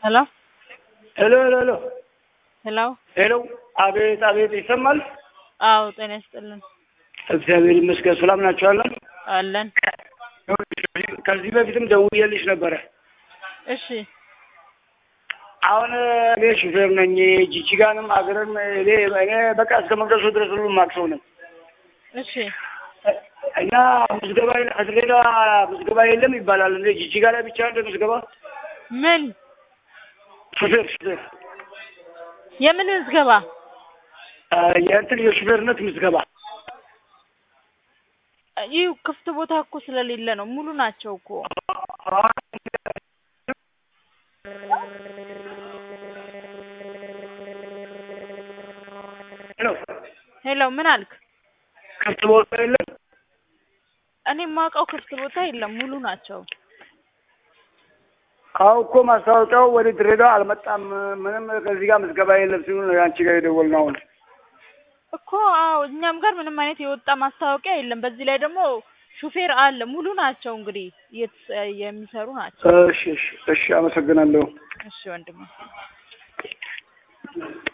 ሄሎ ሄሎ ሄሎ ሄሎ ሄሎ ሄሎ አቤት አቤት ይሰማል? አዎ ጤና ይስጥልን እግዚአብሔር ይመስገን ሰላም ናቸዋለን። አለን ከዚህ በፊትም ደውዬልሽ ነበረ። እሺ አሁን እኔ ሹፌር ነኝ። ጂጂጋንም አገርም እኔ እኔ በቃ እስከ መቅደሱ ድረስ ሁሉ ማቅሰው ነኝ እሺ እና ምዝገባ ከድሬዳዋ ምዝገባ የለም ይባላል። እንደ ጂጂጋ ላይ ብቻ እንደ ምዝገባ ምን ሹፌር ሹፌር የምን ምዝገባ የእንትን የሹፌርነት ምዝገባ ይህ ክፍት ቦታ እኮ ስለሌለ ነው ሙሉ ናቸው እኮ ሄሎ ሄሎ ምን አልክ ክፍት ቦታ የለም። እኔ የማውቀው ክፍት ቦታ የለም ሙሉ ናቸው አዎ እኮ ማስታወቂያው ወደ ድሬዳዋ አልመጣም። ምንም ከዚህ ጋር ምዝገባ የለም ሲሉ ነው የአንቺ ጋር የደወልነው አሁን እኮ አዎ እኛም ጋር ምንም አይነት የወጣ ማስታወቂያ የለም በዚህ ላይ ደግሞ ሹፌር አለ ሙሉ ናቸው እንግዲህ እየተሰ- የሚሰሩ ናቸው እሺ እሺ እሺ አመሰግናለሁ። እሺ ወንድሜ